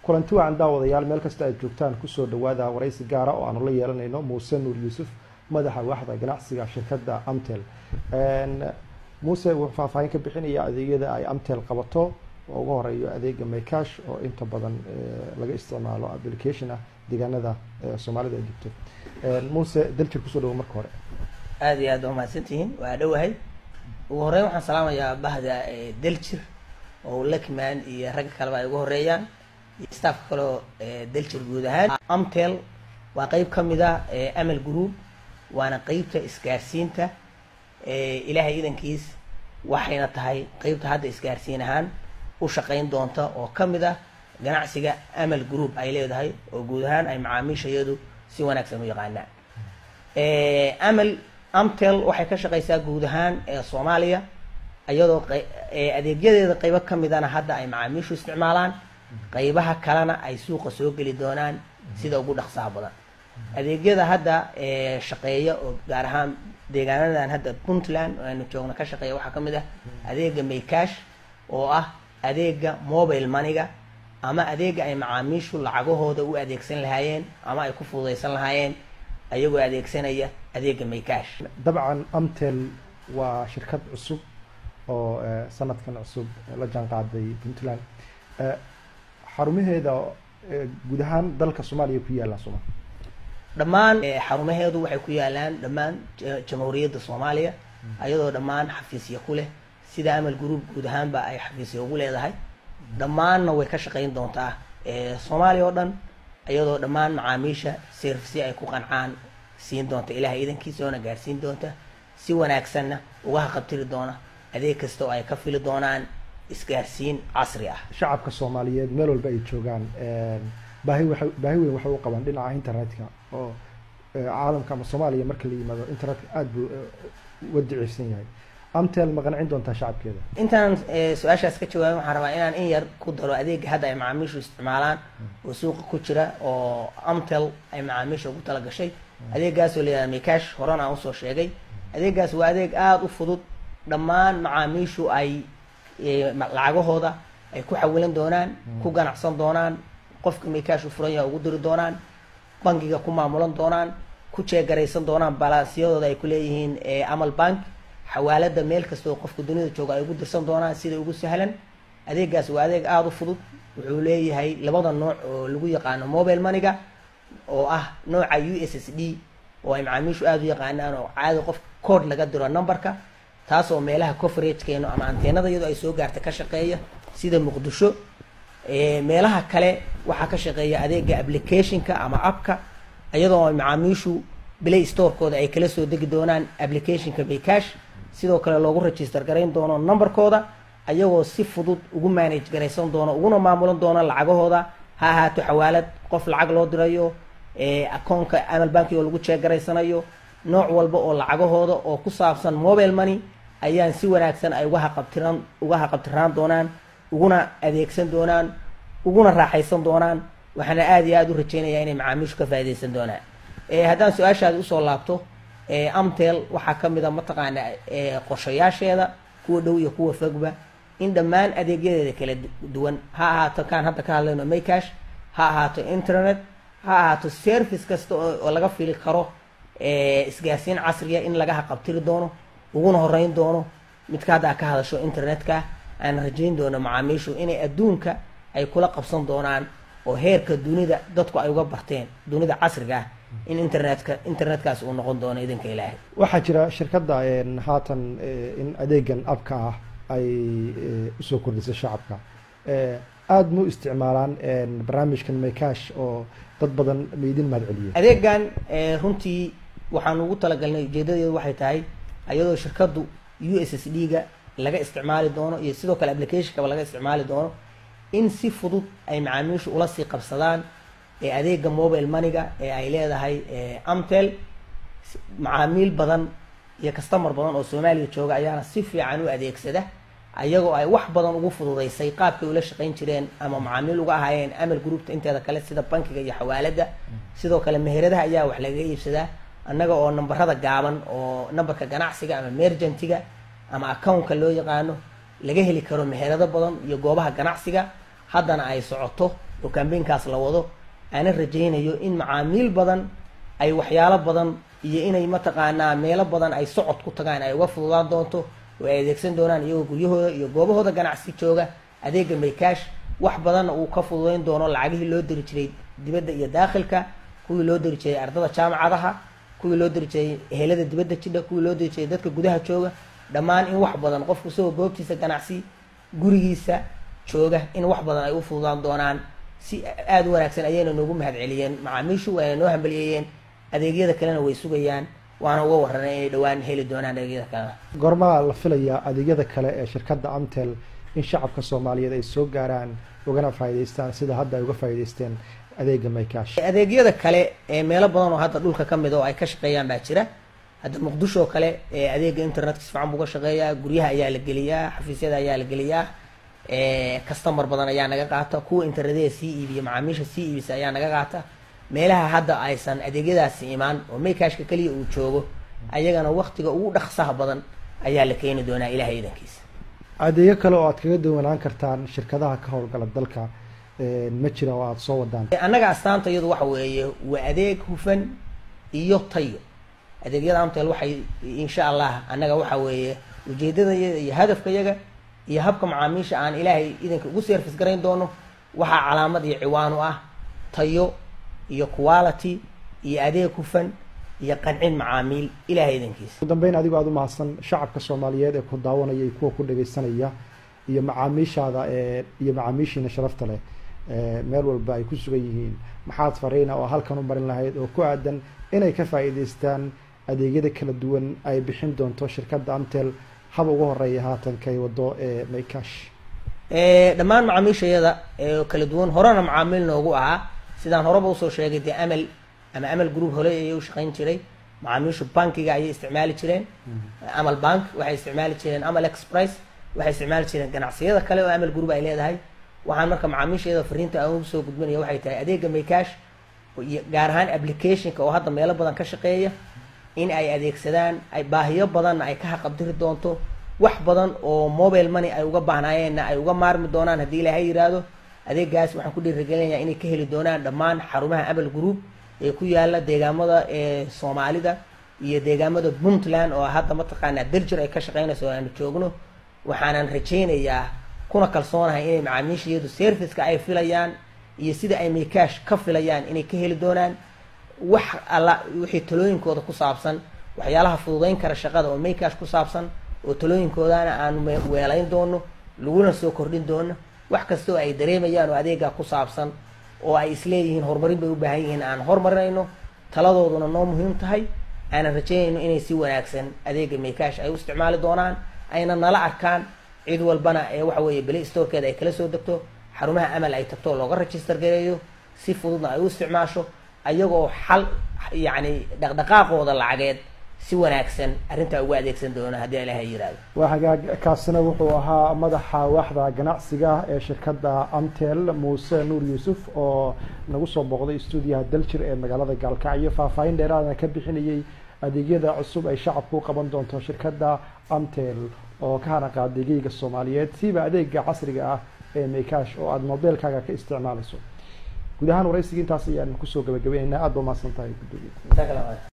kulanti wacan daawadayaal meel kasta aad joogtaan kusoo dhawaada waraysi gaara oo aanu la yeelanayno muuse nuur yuusuf madaxa waaxda ganacsiga shirkadda amtel muuse wuxuu faahfaahin ka bixinaya adeegyada ay amtel qabato oo ugu horeeyo adeega maycash oo inta badan laga isticmaalo application ah deegaanada soomaalida ay degto muuse daljir kusoo dhawo marka hore aada iyo aad waa mahadsantihiin waa dhowahay ugu horeyn waxaan salaamayaa bahda daljir oo lakman iyo ragga kaleba ay ugu horeeyaan iyo staffka kaleo daljir guud ahaan amtel waa qeyb ka mid a amal group waana qeybta isgaarsiinta ilaahay idankiis waxayna tahay qeybta hadda isgaarsiin ahaan u shaqayn doonta oo ka mid ah ganacsiga amal group ay leedahay oo guud ahaan ay macaamiisha iyadu si wanaagsan u yaqaanaan amal amtel waxay ka shaqaysaa guud ahaan soomaaliya iyadoo adeegyadeeda qeybo ka midana hadda ay macaamiishu isticmaalaan qeybaha kalena ay suuqa soo geli doonaan sida ugu dhaqsaha badan adeegyada hadda shaqeeya oo gaar ahaan deegaanadan hadda puntland oo aynu joogno ka shaqeeya waxaa ka mid ah adeega maycash oo ah adeega mobile maniga ama adeega ay macaamiishu lacagahooda u adeegsan lahaayeen ama ay ku fududaysan lahaayeen ayagoo adeegsanaya adeega maycash dabcan amtel waa shirkad cusub oo sanadkan cusub la jaan qaaday puntland xarumaheeda guud ahaan dalka soomaaliya ku yaallaan sooma dhammaan xarumaheedu waxay ku yaalaan dhammaan jamhuuriyadda soomaaliya ayadoo dhammaan xafiisya ku leh sida amal group guud ahaanba ay xafiisya ugu leedahay dhammaanna way ka shaqayn doontaa soomaaliya oo dhan iyadoo dhammaan macaamiisha servisi ay ku qancaan siin doonta ilahay idankiisa oona gaarsiin doonta si wanaagsanna uga haqabtiri doona adeeg kasta oo ay ka fili doonaan isgaarsiin casri ah shacabka soomaaliyeed meel walba ay joogaan baahi waa baahi weyn waxay u qabaan dhinaca internetka oo caalamka ama soomaaliya marka la yimaado internetka aada buu uga daciifsan yahay amtel ma qancin doontaa shacabkeeda intaan su-aashaas ka jawaabin waxaan rabaa inaan in yar ku daro adeega hadda ay macaamiishu isticmaalaan oo suuqa ku jira oo amtel ay macaamiisha ugu tala gashay adeegaasoo la yihahda mikash horena aan usoo sheegay adeegaas waa adeeg aada u fudud dhammaan macaamiishu ay lacagahooda ay ku xawilan doonaan ku ganacsan doonaan qofka mikash u furan yaha ugu diri doonaan bankiga ku maamulan doonaan ku jeegaraysan doonaan balansiyadooda ay kuleeyihiin amal bank xawaalada meel kasta oo qofka dunida jooga ay ugu dirsan doonaan sida ugu sahlan adeegaas waa adeeg aada u fudud wuxuu leeyahay labada nooc oo lagu yaqaano mobile maniga oo ah nooca u s s d oo ay macaamiishu aada u yaqaanaan oo caadi qof code laga diro numberka taasoo meelaha coveragekeennu ama anteenada iyadoo ay soo gaarta ka shaqeeya sida muqdisho meelaha kale waxaa ka shaqeeya adeega applicationka ama appka iyadoo macaamiishu play storekooda ay kala soo degi doonaan applicationka maycash sidoo kale loogu register garayn doono numberkooda ayagoo si fudud ugu manage garaysan doono uguna maamulan doono lacagahooda ha ahaato xawaalad qof lacag loo dirayo akoonka amal banki oo lagu jeegaraysanayo nooc walba oo lacagahooda oo ku saabsan mobile money ayaan si wanaagsan ay uga haqabtiraan uga haqabtiraan doonaan uguna adeegsan doonaan uguna raaxaysan doonaan waxaana aada iyo aada u rajeynayaa inay macaamiishu ka faaidaysan doonaan haddaan su-aashaadi usoo laabto amtel waxaa ka mid a mataqaana qorshayaasheeda kuwa dhow iyo kuwa fogba in dhammaan adeegyadeeda kala duwan ha ahaato kaan hadda ka hadlayno maycash ha ahaato internet ha ahaato service kasta oo laga fili karo isgaarsiin casriya in laga haqabtiri doono uguna horeyn doono midka hadda a ka hadasho internetka aan rajayn doono macaamiishu inay adduunka ay kula qabsan doonaan oo heerka dunida dadku ay uga barteen dunida casriga ah in internetka internetkaas uu noqon doono idinka ilaahay waxaa jira shirkadda haatan in adeegan abka ah ay usoo kordhisay shacabka aada ma u isticmaalaan barnaamijkan maycash oo dad badan maidin mahad celiyay adeegan runtii waxaan ugu talagalnay ujeedadeedu waxay tahay ayadoo shirkaddu u s s d ga laga isticmaali doono iyo sidoo kale applicationkaba laga isticmaali doono in si fudud ay macaamiishu ula sii qabsadaan ee adeega mobile maniga ee ay leedahay amtel macaamiil badan iyo customer badan oo soomaaliya jooga ayaana si fiican u adeegsada ayagoo ay wax badan ugu fududaysay qaabkay ula shaqayn jireen ama macaamiil uga ahaayeen amal groupta inteeda kale sida bankiga iyo xawaalada sidoo kale meheradaha ayaa wax lagaga iibsadaa annaga oo nambarada gaaban oo nambarka ganacsiga ama mergentiga ama accountka loo yaqaano laga heli karo meherado badan iyo goobaha ganacsiga haddana ay socoto oo kambaynkaas la wado aanan rajaynayo in macaamiil badan ay waxyaalo badan iyo inay mataqaanaa meelo badan ay socod ku tagaan ay uga fududaan doonto oo ay adeegsan doonaan iyagoo guryahooda iyo goobahooda ganacsi jooga adeega maycash wax badanna uu ka fududayn doono lacagihii loo diri jiray dibadda iyo daakhilka kuwii loo diri jiray ardada jaamacadaha kuwii loo diri jiray ehelada dibadda jidha kuwii loo diri jiray dadka gudaha jooga dhammaan in wax badan qofku isagoo goobtiisa ganacsi gurigiisa jooga in wax badan ay u fududaan doonaan si aada u wanaagsan ayayna noogu mahad celiyeen macaamiishu waana noo hambaliyeeyeen adeegyada kalena way sugayaan waana uga warranay inay dhowaan heli doonaan adeegyada kalena goormaa la filayaa adeegyada kale ee shirkadda amtel in shacabka soomaaliyeed ay soo gaaraan ugana faa'iidaystaan sida hadda ay uga faa'iidaysteen adeega maycash adeegyada kale ee meelo badan oo hadda dhulka ka mid oo ay ka shaqeeyaan baa jira hadda muqdisho oo kale ee adeega internetka si fiican buu ka shaqeeyaa guryaha ayaa la geliyaa xafiisyada ayaa la geliyaa customer badan ayaa naga qaata kuwa internetyada sii iibiya macaamiisha sii iibisa ayaa naga qaata meelaha hadda aysan adeegyadaasi imaan oo maykashka keliya uu joogo ayagana waktiga ugu dhaqsaha badan ayaa la keeni doonaa ilahay idankiisa adeegyo kale oo aad kaga duwanaan kartaan shirkadaha ka howlgala dalka ma jira oo aada soo wadaan annaga astaanta iyadu waxa weeye waa adeeg hufan iyo tayo adeegyada amtel waxay insha allah annaga waxa weeye ujeedadayada iyo hadafkayaga iyo habka macaamiisha aan ilaahay idanka ugu service garayn doono waxaa calaamad iyo ciwaan u ah tayo iyo quality iyo adeeg hufan iyo qancin macaamiil ilahay idankiisa ugu dambeyn adigoo aada u mahadsan shacabka soomaaliyeed ee ku daawanaya iyo kuwa ku dhagaysanaya iyo macaamiishaada ee iyo macaamiishiina sharafta leh meel walba ay ku sugan yihiin maxaad fariina oo halkan u marin lahayd oo ku aadan inay ka faa'iidaystaan adeegyada kala duwan ay bixin doonto shirkadda amtel haba ugu horeeya haatan kay wado ee maycash dhammaan macaamiishayada ee kala duwan horena macaamiil noogu ahaa sidaan horeba usoo sheegay dee amal ama amal group hole ayay u shaqayn jiray macaamiishu bankiga ayay isticmaali jireen amal bank waxay isticmaali jireen amal express waxay isticmaali jireen ganacsiyada kale oo amal group ay leedahay waxaan marka macaamiishayada fariinta aan ugu soo gudbinaya waxay tahay adeega maycash iyo gaar ahaan applicationka oo hadda meelo badan ka shaqeeya in ay adeegsadaan ay baahiyo badanna ay ka haqabdiri doonto wax badan oo mobile money ay uga baahnaayeenna ay uga maarmi doonaan haddii ilaahay yidhaahdo adeegaas waxaan ku dhiirigelinayaa inay ka heli doonaan dhammaan xarumaha amal group ee ku yaala deegaamada ee soomaalida iyo deegaamada puntland oo hadda mataqaanaa daljir ay ka shaqeynayso oo aanu joogno waxaanan rajaynayaa kuna kalsoonahay inay macaamiishayadu serviceka ay filayaan iyo sida ay maycash ka filayaan inay ka heli doonaan wax alla wixii talooyinkooda ku saabsan waxyaalaha fududeyn kara shaqada oo maycash ku saabsan oo talooyinkoodana aanu weelayn doono laguna soo kordhin doono wax kasta oo ay dareemayaan oo adeegaa ku saabsan oo ay isleeyihiin horumarin bay u baahan yihiin aan horumarinayno taladooduna noo muhiim tahay aanan rajaynayno inay si wanaagsan adeega maycash ay u isticmaali doonaan ayna nala arkaan cid walbana ee waxa weeye beli storekeeda ay kala soo degto xarumaha amal ay tagto looga register gareeyo si fududna ay u isticmaasho ayagoo xal yacni dhaqdhaqaaqooda lacageed si wanaagsan arrintaa ugu adeegsan doona haddii ilaahay yihahdo waa hagaag kaasina wuxuu ahaa madaxa waaxda ganacsiga ee shirkadda amtel muuse nuur yuusuf oo nagu soo booqday stuudiyaha daljir ee magaalada gaalkacyo faahfaahin dheeraadana ka bixinayay adeegyada cusub ay shacabku u qaban doonto shirkadda amtel oo ka hana qaadegeyga soomaaliyeed siiba adeega casriga ah ee maycash oo aada mobeelkaaga ka isticmaalayso guud ahaan waraysiga intaas ayaan kusoo gabagabaynaynaa aada ba mahadsan tahay gudoomiye